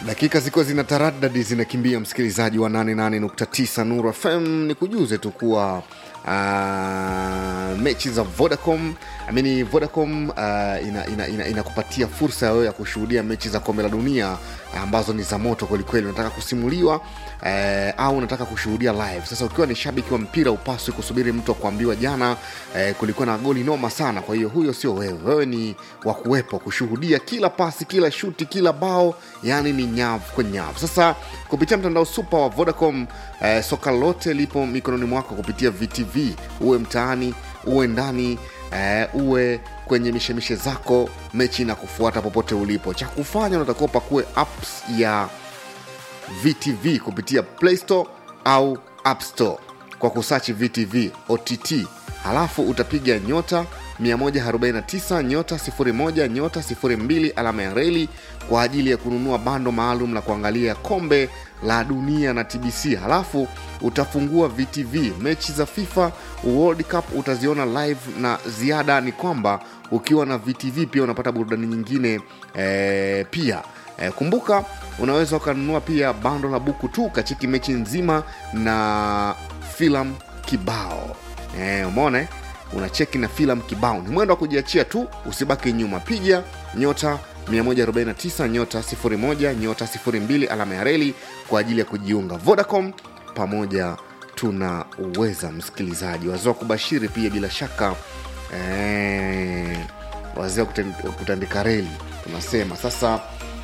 dakika zikiwa zina taradadi zinakimbia msikilizaji wa 88.9 nuru fm ni kujuze tu kuwa uh, mechi za vodacom amini vodacom uh, inakupatia ina, ina, ina fursa ya wewe ya kushuhudia mechi za kombe la dunia ambazo ni za moto kwelikweli unataka kusimuliwa eh, au unataka kushuhudia live sasa ukiwa ni shabiki wa mpira upaswi kusubiri mtu akuambiwa jana eh, kulikuwa na goli noma sana kwa hiyo huyo sio wewe wewe ni wa kuwepo kushuhudia kila pasi kila shuti kila bao yani ni nyavu kwa nyavu sasa kupitia mtandao supa wa vodacom eh, soka lote lipo mikononi mwako kupitia vtv uwe mtaani uwe ndani eh, uwe kwenye mishemishe zako mechi na kufuata popote ulipo cha kufanya unatakiwa pakue apps ya vtv kupitia play store au app store kwa kusachi vtv ott halafu utapiga nyota 149 nyota 01 nyota 02 alama ya reli kwa ajili ya kununua bando maalum la kuangalia kombe la dunia na tbc halafu utafungua vtv mechi za fifa world cup utaziona live na ziada ni kwamba ukiwa na vtv pia unapata burudani nyingine e, pia e, kumbuka unaweza ukanunua pia bando la buku tu kachiki mechi nzima na filamu kibao e, umeona unacheki na filamu kibao ni mwendo wa kujiachia tu usibaki nyuma piga nyota 149 nyota 01 nyota 02 alama ya reli kwa ajili ya kujiunga vodacom pamoja tuna uweza msikilizaji wazee wa kubashiri pia bila shaka ee, wazee wa kutandika reli tunasema sasa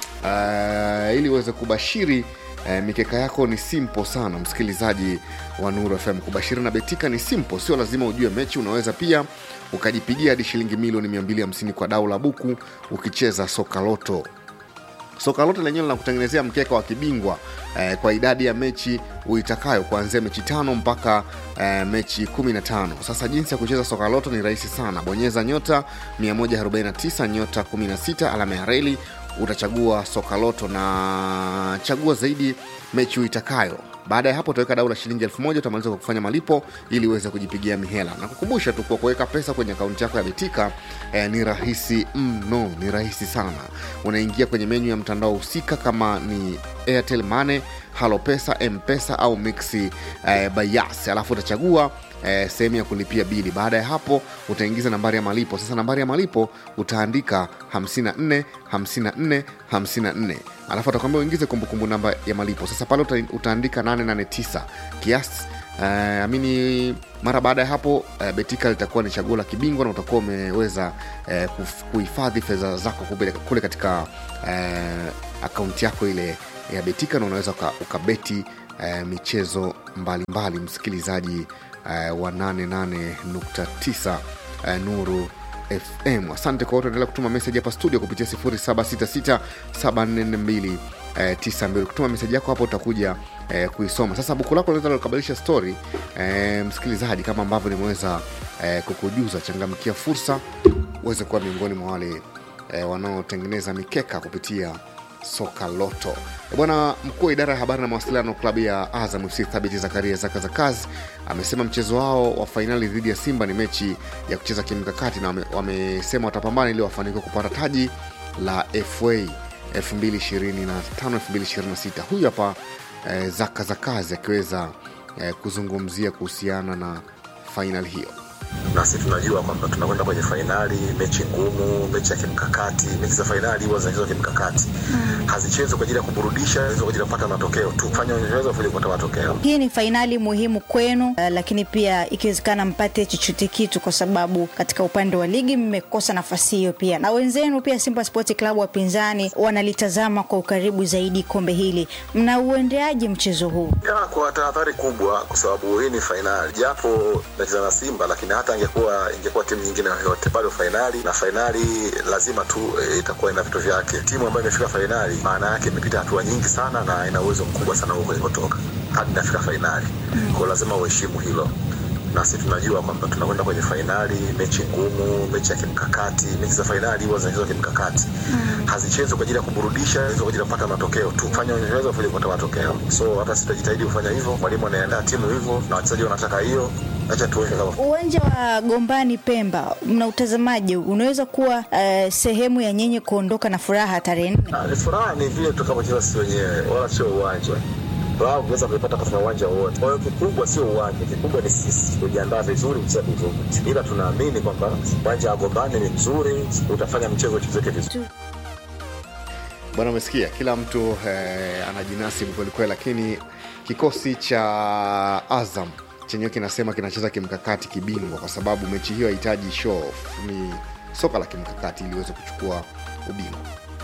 uh, ili uweze kubashiri E, mikeka yako ni simple sana msikilizaji wa nuru fm kubashiri na betika ni simple sio lazima ujue mechi unaweza pia ukajipigia hadi shilingi milioni 250 kwa dau la buku ukicheza soka loto soka lote lenyewe linakutengenezea mkeka wa kibingwa eh, kwa idadi ya mechi uitakayo kuanzia mechi tano mpaka eh, mechi 15 sasa jinsi ya kucheza soka loto ni rahisi sana bonyeza nyota 149 nyota 16 alama ya reli utachagua soka loto na chagua zaidi mechi uitakayo baada ya hapo utaweka dau la shilingi elfu moja utamaliza kwa kufanya malipo ili uweze kujipigia mihela na kukumbusha tu kwa kuweka pesa kwenye akaunti yako ya betika eh, ni rahisi mno mm, ni rahisi sana unaingia kwenye menyu ya mtandao husika kama ni airtel mane halo pesa mpesa au mixi eh, bayas alafu utachagua eh, sehemu ya kulipia bili baada ya hapo utaingiza nambari ya malipo sasa nambari ya malipo utaandika 54 54 54 alafu atakwambia uingize kumbukumbu namba ya malipo sasa pale uta, utaandika 889 kiasi Uh, amini mara baada ya hapo uh, betika litakuwa ni chaguo la kibingwa na utakuwa umeweza uh, kuhifadhi fedha zako kule, kule katika uh, akaunti yako ile ya betika na unaweza ukabeti uh, michezo mbalimbali mbali, msikilizaji uh, wa 88.9 uh, nuru fm asante kwa wote endelea kutuma meseji hapa studio kupitia 766 92 kutuma meseji yako hapo utakuja eh, kuisoma sasa buku lako linaweza likabadilisha story eh, msikilizaji kama ambavyo nimeweza eh, kukujuza changamkia fursa uweze kuwa miongoni mwa wale eh, wanaotengeneza mikeka kupitia soka loto bwana mkuu wa idara ya habari na mawasiliano klabu ya azam fc thabiti zakaria zaka za kazi amesema mchezo wao wa fainali dhidi ya simba ni mechi ya kucheza kimkakati na wamesema watapambana ili wafanikiwa kupata taji la fa 2025-2026 huyu hapa eh, zaka za kazi akiweza eh, kuzungumzia kuhusiana na fainali hiyo nasi tunajua kwamba tunakwenda kwenye fainali mechi ngumu mechi ya kimkakati mechi za fainali huwa zinachezwa kimkakati mm. hazichezwi kwa ajili ya kuburudisha kwa ajili ya kupata matokeo tu fanya unachoweza ili kupata matokeo hii ni fainali muhimu kwenu uh, lakini pia ikiwezekana mpate chochote kitu kwa sababu katika upande wa ligi mmekosa nafasi hiyo pia na wenzenu pia simba sport club wapinzani wanalitazama kwa ukaribu zaidi kombe hili mnauendeaje mchezo huu ya, kwa tahadhari kubwa kwa sababu hii ni fainali japo nacheza na simba lakini hata ingekuwa ingekuwa timu nyingine yoyote bado fainali na fainali lazima tu e, itakuwa ina vitu vyake timu ambayo imefika fainali maana yake imepita hatua nyingi sana na ina uwezo mkubwa sana huko ilipotoka hadi inafika fainali mm. kwao lazima uheshimu hilo na sisi tunajua kwamba tunakwenda kwenye fainali, mechi ngumu, mechi ya kimkakati. Mechi za fainali huwa zinachezwa kimkakati, hazichezwi kwa ajili ya kuburudisha, hizo kwa ajili ya kupata matokeo tu, fanya unaweza kufanya kupata matokeo. So hata sisi tutajitahidi kufanya hivyo, mwalimu anaandaa timu hivyo na wachezaji wanataka hiyo, acha tuone kama Uwanja wa Gombani Pemba mnautazamaje? Unaweza kuwa uh, sehemu ya nyinyi kuondoka na furaha tarehe nne? Ah, ni furaha ni vile tutakapocheza sisi wenyewe, wala sio uwanja. Furaha unaweza kuipata katika uwanja wowote. Kwa hiyo kikubwa sio uwanja, kikubwa ni sisi kujiandaa vizuri, kucheza vizuri, ila tunaamini kwamba uwanja wa Gombani ni mzuri, utafanya mchezo uchezeke vizuri. bwana umesikia kila mtu eh, anajinasibu kwelikweli lakini kikosi cha azam chenyewe kinasema kinacheza kimkakati kibingwa kwa sababu mechi hiyo hahitaji show off. ni soka la kimkakati ili iweze kuchukua ubingwa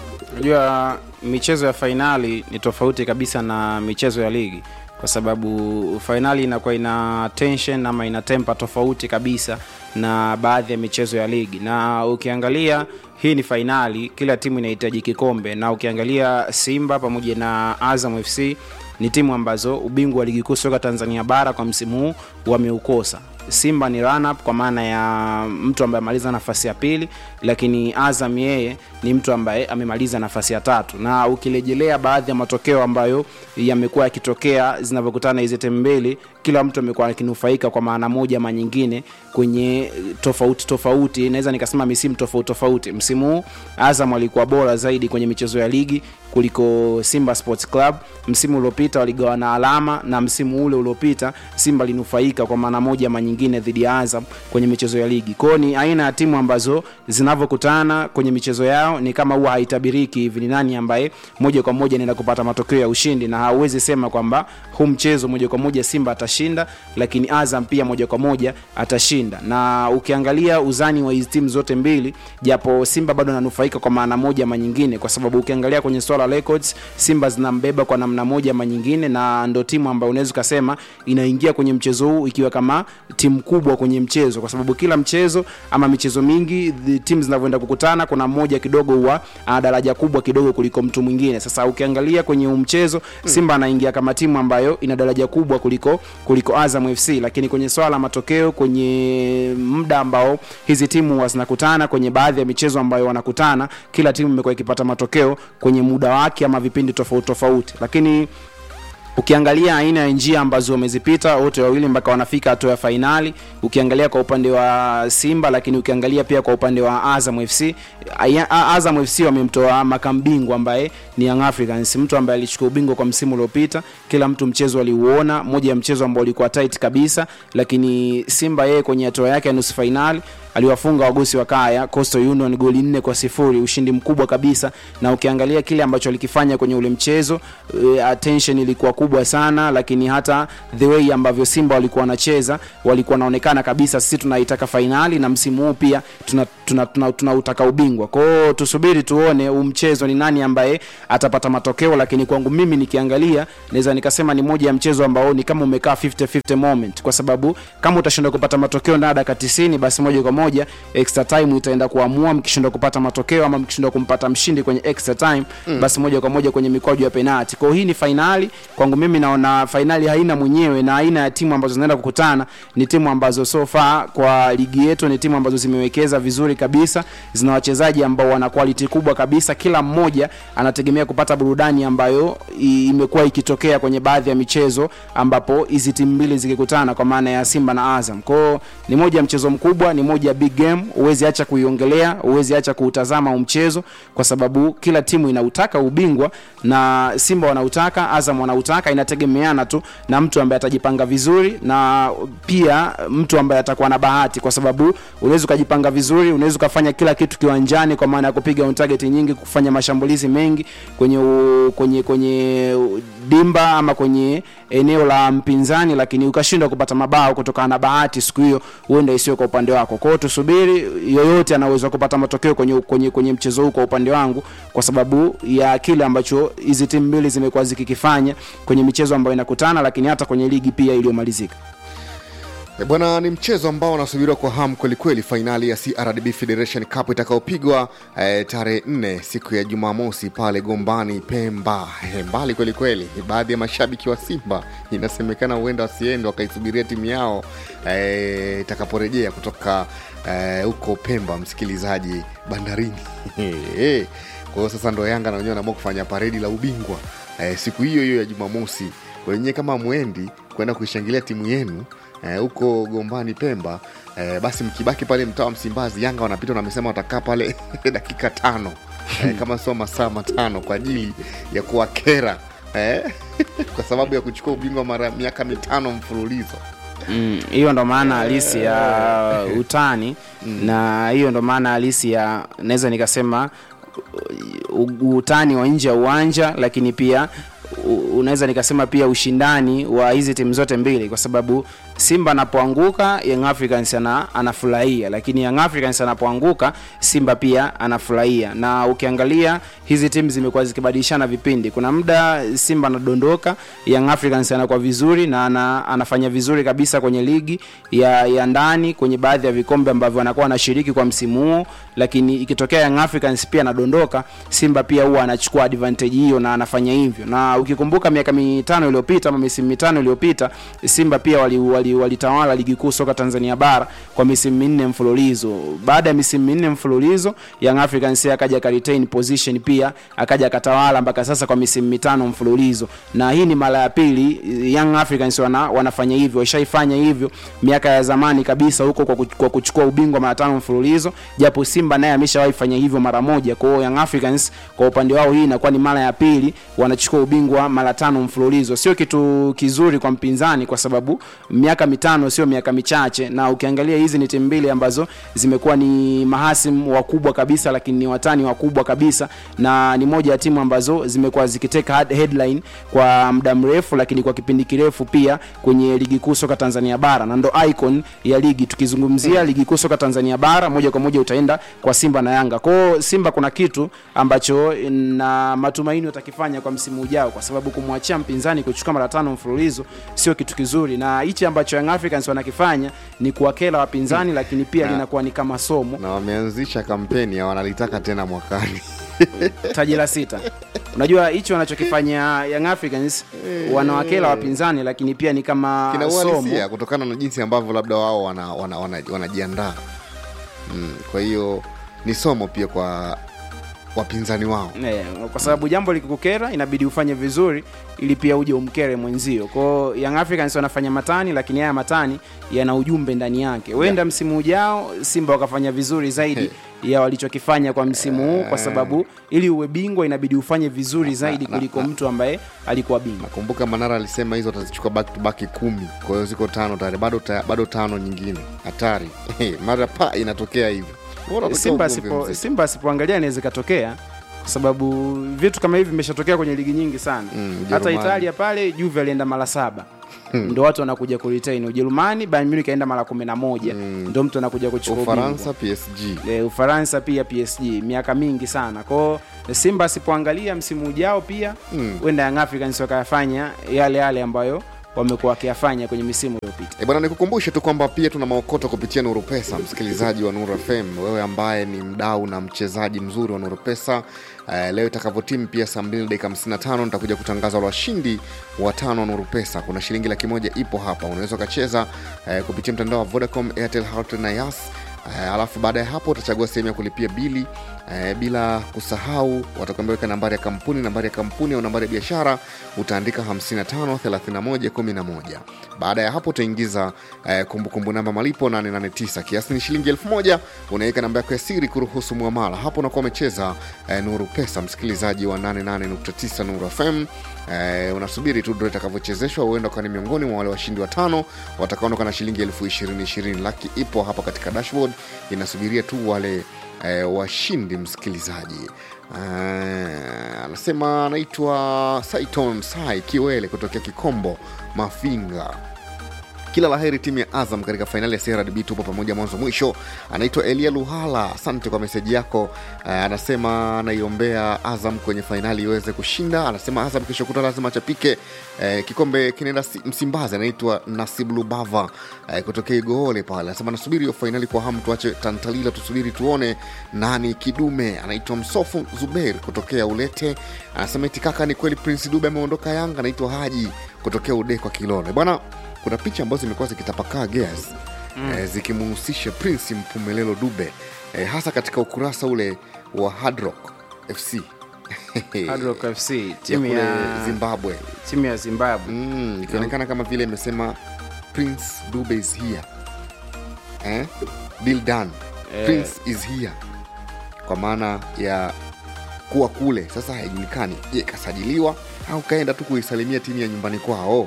unajua michezo ya fainali ni tofauti kabisa na michezo ya ligi kwa sababu fainali inakuwa ina tension ama ina tempa tofauti kabisa na baadhi ya michezo ya ligi na ukiangalia hii ni fainali kila timu inahitaji kikombe na ukiangalia simba pamoja na azam fc ni timu ambazo ubingwa wa ligi kuu soka tanzania bara kwa msimu huu wameukosa simba ni run up kwa maana ya mtu ambaye amaliza nafasi ya pili lakini azam yeye ni mtu ambaye amemaliza nafasi ya tatu na ukirejelea baadhi ya matokeo ambayo yamekuwa yakitokea zinavyokutana hizi timu mbili kila mtu amekuwa akinufaika kwa maana moja ama nyingine kwenye tofauti tofauti naweza nikasema misimu tofauti tofauti msimu huu azam alikuwa bora zaidi kwenye michezo ya ligi kuliko simba sports club msimu uliopita waligawana alama na msimu ule uliopita simba alinufaika kwa maana moja ama nyingine dhidi ya azam kwenye michezo ya ligi kwao ni aina ya timu ambazo zinavyokutana kwenye michezo yao ni kama huwa haitabiriki hivi ni nani ambaye moja kwa moja anaenda kupata matokeo ya ushindi na hauwezi sema kwamba huu mchezo moja kwa moja simba atashinda lakini azam pia moja kwa moja atashinda na ukiangalia uzani wa hizi timu zote mbili japo simba bado ananufaika kwa maana moja ama nyingine kwa sababu ukiangalia kwenye swala la records simba zinambeba kwa namna moja ama nyingine na ndo timu ambayo unaweza ukasema inaingia kwenye mchezo huu ikiwa kama timu kubwa kwenye mchezo kwa sababu kila mchezo ama michezo mingi the timu zinavyoenda kukutana kuna mmoja kidogo huwa ana daraja kubwa kidogo kuliko mtu mwingine sasa ukiangalia kwenye huu mchezo simba anaingia kama timu ambayo ina daraja kubwa kuliko kuliko azam fc lakini kwenye swala la matokeo kwenye muda ambao hizi timu huwa zinakutana kwenye baadhi ya michezo ambayo wanakutana kila timu imekuwa ikipata matokeo kwenye muda wake ama vipindi tofauti tofauti lakini ukiangalia aina ya njia ambazo wamezipita wote wawili mpaka wanafika hatua ya fainali ukiangalia kwa upande wa simba lakini ukiangalia pia kwa upande wa azam fc Aya- A- azam fc wamemtoa makambingwa ambaye ni young africans mtu ambaye alichukua ubingwa kwa msimu uliopita kila mtu mchezo aliuona moja ya mchezo ambao ulikuwa tight kabisa lakini simba yeye kwenye hatua yake ya nusu fainali aliwafunga wagosi wa kaya coastal union goli nne kwa sifuri ushindi mkubwa kabisa na ukiangalia kile ambacho alikifanya kwenye ule mchezo uh, attention ilikuwa kubwa sana lakini hata the way ambavyo simba walikuwa wanacheza walikuwa wanaonekana kabisa sisi tunaitaka fainali na msimu huu pia tunautaka tuna, tuna, tuna, tuna ubingwa kwao tusubiri tuone huu mchezo ni nani ambaye atapata matokeo lakini kwangu mimi nikiangalia naweza nikasema ni moja ya mchezo ambao ni kama umekaa 50-50 moment kwa sababu kama utashindwa kupata matokeo ndani ya dakika 90 basi moja kwa moja extra time itaenda kuamua mkishindwa kupata matokeo ama mkishindwa kumpata mshindi kwenye extra time mm. basi moja kwa moja kwenye mikwaju ya penalti kwao hii ni fainali kwangu mimi naona fainali haina mwenyewe na aina ya timu ambazo zinaenda kukutana ni timu ambazo so far kwa ligi yetu ni timu ambazo zimewekeza vizuri kabisa zina wachezaji ambao wana quality kubwa kabisa kila mmoja anategemea kupata burudani ambayo i- imekuwa ikitokea kwenye baadhi ya michezo ambapo hizi timu mbili zikikutana kwa maana ya simba na azam kwao ni moja ya mchezo mkubwa ni moja ya big game huwezi acha kuiongelea huwezi acha kuutazama huu mchezo kwa sababu kila timu inautaka ubingwa na simba wanautaka azam wanautaka inategemeana tu na mtu ambaye atajipanga vizuri na pia mtu ambaye atakuwa na bahati kwa sababu unaweza ukajipanga vizuri unaweza ukafanya kila kitu kiwanjani kwa maana ya kupiga on target nyingi kufanya mashambulizi mengi kwenye u, kwenye kwenye dimba ama kwenye eneo la mpinzani lakini ukashindwa kupata mabao kutokana na bahati siku hiyo huenda isiyo kwa upande wako kwao tusubiri yoyote anaweza kupata matokeo kwenye, kwenye, kwenye mchezo huu kwa upande wangu kwa sababu ya kile ambacho hizi timu mbili zimekuwa zikikifanya kwenye michezo ambayo inakutana lakini hata kwenye ligi pia iliyomalizika E bwana, ni mchezo ambao unasubiriwa kwa hamu kwelikweli, fainali ya CRDB Federation Cup itakayopigwa eh, tarehe nne siku ya Jumamosi pale Gombani Pemba. Eh, mbali kwelikweli, baadhi ya mashabiki wa Simba inasemekana huenda wasiende wakaisubiria timu yao eh, itakaporejea kutoka eh, huko Pemba, msikilizaji, bandarini kwa hiyo sasa ndo Yanga na wenyewe wanaamua kufanya paredi la ubingwa eh, siku hiyo hiyo ya Jumamosi. Wenyewe kama mwendi kwenda kuishangilia timu yenu eh, huko Gombani Pemba eh, basi mkibaki pale mtaa wa Msimbazi, Yanga wanapita na wamesema watakaa pale dakika tano eh, kama sio masaa matano kwa ajili ya kuwakera eh, kwa sababu ya kuchukua ubingwa mara miaka mitano mfululizo. Mm, hiyo ndo maana halisi ya utani na hiyo ndo maana halisi ya naweza nikasema u- utani wa nje ya uwanja lakini pia u- unaweza nikasema pia ushindani wa hizi timu zote mbili kwa sababu simba anapoanguka young africans ana, anafurahia lakini young africans anapoanguka simba pia anafurahia na ukiangalia hizi timu zimekuwa zikibadilishana vipindi kuna muda simba anadondoka young africans anakuwa vizuri na ana, anafanya vizuri kabisa kwenye ligi ya, ya ndani kwenye baadhi ya vikombe ambavyo anakuwa anashiriki kwa msimu huo lakini ikitokea young africans pia anadondoka simba pia huwa anachukua advantage hiyo na anafanya hivyo na ukikumbuka miaka mitano iliyopita ama misimu mitano iliyopita simba pia walitawala wali, wali walitawala ligi kuu soka tanzania bara kwa misimu minne mfululizo baada ya misimu minne mfululizo young africans akaja akaretain position pia akaja akatawala mpaka sasa kwa misimu mitano mfululizo na hii ni mara ya pili young africans wana, wanafanya hivyo washaifanya hivyo miaka ya zamani kabisa huko kwa, kuch- kwa kuchukua ubingwa mara tano mfululizo japo simba naye ameshawahi fanya hivyo mara moja kwa hiyo young africans kwa upande wao hii inakuwa ni mara ya pili wanachukua ubingwa mara tano mfululizo sio kitu kizuri kwa mpinzani kwa sababu miaka mitano sio miaka michache na ukiangalia hizi ni timu mbili ambazo zimekuwa ni mahasimu wakubwa kabisa lakini ni watani wakubwa kabisa na ni moja ya timu ambazo zimekuwa zikiteka head- headline kwa muda mrefu lakini kwa kipindi kirefu pia kwenye ligi kuu soka tanzania bara na ndo icon ya ligi tukizungumzia ligi kuu soka tanzania bara moja kwa moja utaenda kwa simba na yanga kwao simba kuna kitu ambacho na matumaini watakifanya kwa msimu ujao kwa sababu kumwachia mpinzani kuchukua mara tano mfululizo sio kitu kizuri na hichi ambacho young africans wanakifanya ni kuwakela wapinzani lakini pia Na- linakuwa ni kama somo na wameanzisha kampeni ya wanalitaka tena mwakani taji la sita unajua hichi wanachokifanya young africans wanawakela wapinzani lakini pia ni kama kina somo uhalisia kutokana na jinsi ambavyo labda wao wanajiandaa wana, wana, wanajiandaa. mm, kwa hiyo ni somo pia kwa wapinzani wao Eh, kwa sababu jambo likikukera inabidi ufanye vizuri ili pia uje umkere mwenzio kwao young africans wanafanya matani lakini haya matani yana ujumbe ndani yake huenda msimu ujao simba wakafanya vizuri zaidi ya walichokifanya kwa msimu huu kwa sababu ili uwe bingwa inabidi ufanye vizuri zaidi na- kuliko na- mtu ambaye alikuwa bingwa nakumbuka manara alisema hizo atazichukua back to back kumi kwa hiyo ziko tano tayari bado, ta, bado tano nyingine hatari mara pa inatokea hivyo Bora tokea simba ugomvi asipo, mzito. simba asipoangalia inaweza ikatokea kwa sababu vitu kama hivi vimeshatokea kwenye ligi nyingi sana Mm, hata Ujerumani. italia pale juve alienda mara saba ndo watu wanakuja kuretain ujerumani bayern munich aenda mara kumi na moja ndo mtu anakuja kuchukua ufaransa ubingwa. psg E, ufaransa pia psg miaka mingi sana kwao simba asipoangalia msimu ujao pia huenda mm. young africans wakayafanya yale yale ambayo wamekuwa wakiyafanya kwenye misimu iliyopita E bwana, nikukumbushe tu kwamba pia tuna maokoto kupitia Nuru Pesa, msikilizaji wa Nuru FM, wewe ambaye ni mdau na mchezaji mzuri wa Nuru Pesa. Uh, leo itakavyotimu pia saa 2 dakika 55 nitakuja kutangaza wale washindi watano wa Nuru Pesa. Kuna shilingi laki moja ipo hapa, unaweza ukacheza uh, kupitia mtandao wa Vodacom, Airtel, Hotline na Yas. Uh, alafu baada ya hapo utachagua sehemu ya kulipia bili uh, bila kusahau watakwambia weka nambari ya kampuni nambari ya kampuni au nambari ya biashara utaandika 55 31 11 baada ya hapo utaingiza eh, kumbukumbu namba malipo 889 kiasi ni shilingi 1000 unaweka namba yako ya siri kuruhusu mwamala hapo unakuwa umecheza eh, nuru pesa msikilizaji wa 88.9 nuru fm eh, unasubiri tu ndo itakavyochezeshwa huenda ukawa ni miongoni mwa wale washindi watano watakaondoka na shilingi elfu ishirini ishirini laki ipo hapa katika dashboard inasubiria tu wale eh, washindi msikilizaji Eh, anasema anaitwa saiton sai kiwele kutokea kikombo mafinga kila laheri timu ya azam katika fainali ya crdb tupo pamoja mwanzo mwisho anaitwa elia luhala asante kwa meseji yako uh, anasema anaiombea azam kwenye fainali iweze kushinda anasema azam kesho kuta lazima chapike uh, kikombe kinaenda si- msimbazi anaitwa nasib lubava uh, kutokea igoole pale anasema nasubiri hiyo fainali kwa hamu tuache tantalila tusubiri tuone nani kidume anaitwa msofu zubeir kutokea ulete anasema eti kaka ni kweli prince dube ameondoka yanga anaitwa haji kutokea udekwa kilone bwana kuna picha ambazo zimekuwa zikitapakaa gears mm. eh, zikimuhusisha prince mpumelelo dube eh, hasa katika ukurasa ule wa Hard Rock fc Hard Rock FC ya timu kule ya zimbabwe timu ya Zimbabwe mm, ikionekana kama vile imesema prince dube is here eh? deal done Eh. prince is here kwa maana ya kuwa kule sasa haijulikani je kasajiliwa au kaenda tu kuisalimia timu ya nyumbani kwao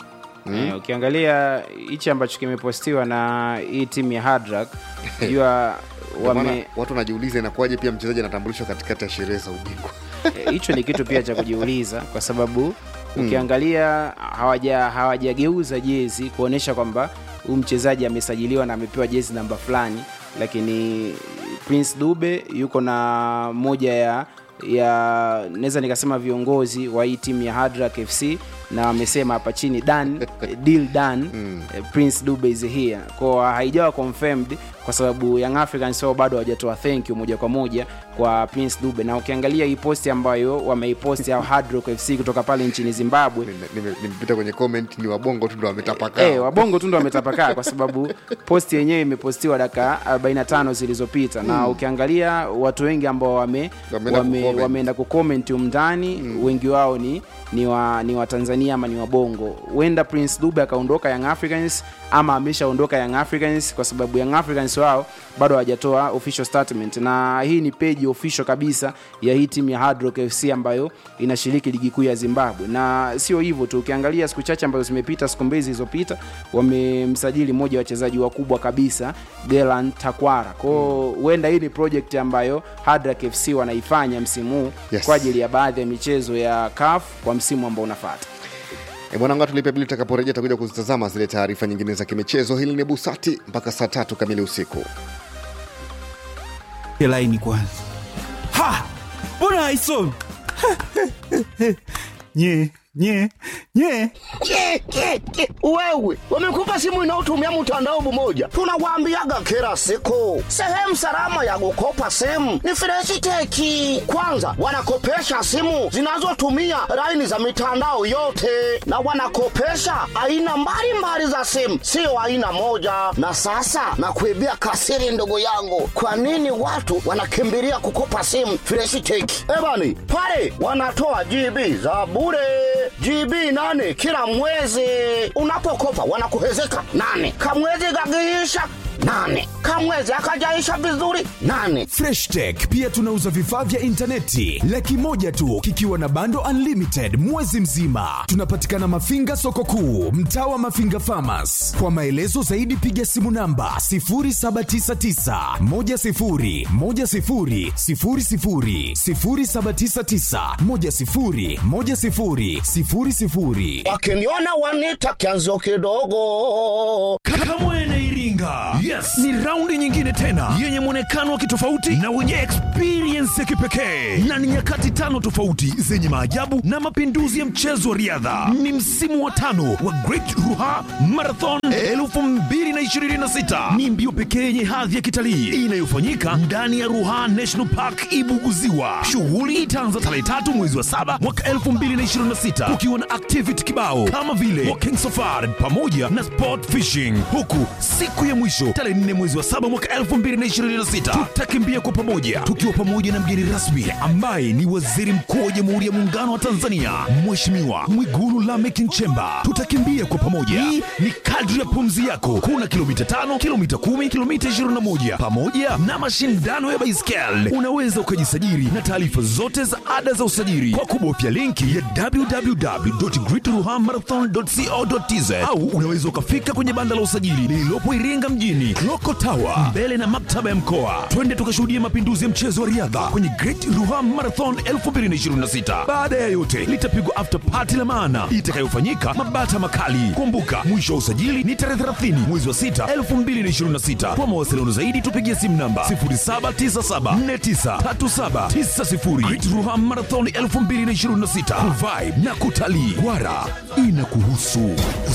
Eh, ukiangalia hichi ambacho kimepostiwa na hii timu ya Hard Rock jua Ndio maana wame watu wanajiuliza inakuwaje pia mchezaji anatambulishwa katikati ya sherehe za ubingwa Eh, hicho ni kitu pia cha kujiuliza kwa sababu ukiangalia hawaja hawajageuza jezi kuonyesha kwamba huyu mchezaji amesajiliwa na amepewa jezi namba fulani lakini prince dube yuko na moja ya ya naweza nikasema viongozi wa hii timu ya Hard Rock fc na wamesema hapa chini dan deal done eh, prince dube is here kwa haijawa confirmed kwa sababu young africans wao bado hawajatoa thank you moja kwa moja kwa prince dube na ukiangalia hii posti ambayo wameiposti au Hard Rock fc kutoka pale nchini zimbabwe Nime- nime- nimepita kwenye comment ni wabongo tu ndo wametapakaa Eh, wabongo tu ndo wametapakaa kwa sababu posti yenyewe imepostiwa dakika 45 zilizopita na ukiangalia watu wengi ambao wame, Wameenda wame, kucomment. wameenda kucomment umndani wengi wao ni ni wa, ni watanzania ama ni wabongo huenda prince dube akaondoka young africans ama ameshaondoka young africans kwa sababu young africans wao bado hawajatoa official statement na hii ni peji official kabisa ya hii timu ya Hard Rock fc ambayo inashiriki ligi kuu ya zimbabwe na sio hivyo tu ukiangalia siku chache ambazo zimepita siku mbili zilizopita wamemsajili mmoja wa wachezaji wakubwa kabisa gelan takwara kwao huenda hii ni project ambayo Hard Rock fc wanaifanya msimu huu Yes. kwa ajili ya baadhi ya michezo ya CAF kwa msimu ambao unafuata E bwana, ngoja tulipe bili, tutakaporejea tutakuja kuzitazama zile taarifa nyingine za kimichezo. Hili ni Busati mpaka saa tatu kamili usiku. laini kwanza ha mbona haisomi nye nye nye Ke, ke, ke. wewe wamekupa simu inayotumia mtandao mmoja tunawaambiaga kila siku sehemu salama ya kukopa simu ni freshiteki kwanza wanakopesha simu zinazotumia laini za mitandao yote na wanakopesha aina mbalimbali za simu sio aina moja na sasa nakuibia kasiri ndugu yangu kwa nini watu wanakimbilia kukopa simu freshiteki ebani pale wanatoa gb za bure GB nane kila mwezi. Unapokopa wanakuhezeka nane, kamwezi kakiisha nane, kamwezi akajaisha vizuri nane. Fresh Tech pia tunauza vifaa vya intaneti laki moja tu kikiwa na bando unlimited mwezi mzima. Tunapatikana Mafinga soko kuu, mtaa wa Mafinga Farmers. Kwa maelezo zaidi piga simu namba 0799 10 10 00 0799 10 10 00 Wakiniona wanita kianzio kidogo. Kamwene Iringa. Yes, ni raundi nyingine tena yenye mwonekano wa kitofauti na wenye experience ya kipekee, na ni nyakati tano tofauti zenye maajabu na mapinduzi ya mchezo wa riadha. Ni msimu wa tano wa Great Ruha Marathon 2026. Ni mbio pekee yenye hadhi ya kitalii inayofanyika ndani ya Ruha National Park Ibuguziwa. Shughuli itaanza tarehe tatu mwezi wa saba mwaka 2026 kukiwa na activity kibao kama vile walking safari pamoja na sport fishing, huku siku ya mwisho tarehe 4 mwezi wa saba mwaka 2026 tutakimbia kwa pamoja tukiwa pamoja na mgeni rasmi ambaye ni Waziri Mkuu wa Jamhuri ya Muungano wa Tanzania Mheshimiwa Mwigulu Lameck Nchemba. Tutakimbia kwa pamoja, hii ni kadri ya pumzi yako. Kuna kilomita tano, kilomita kumi, kilomita 21 pamoja na mashindano ya baiskeli. Unaweza ukajisajili na taarifa zote za ada za usajili kwa kubofya linki ya www.greatruhamarathon.co.tz au unaweza ukafika kwenye banda la usajili lililopo Iringa Iringa mjini, Loko Tower, mbele na maktaba ya mkoa. Twende tukashuhudia mapinduzi ya mchezo wa riadha kwenye Great Ruha Marathon 2026. Baada ya yote, litapigwa after party la maana itakayofanyika Mabata Makali. Kumbuka, mwisho wa usajili ni tarehe 30 mwezi wa 6 2026. Kwa mawasiliano zaidi tupigie simu namba 0797493790. Great Ruha Marathon 2026 kuvibe na kutalii. Gwara inakuhusu.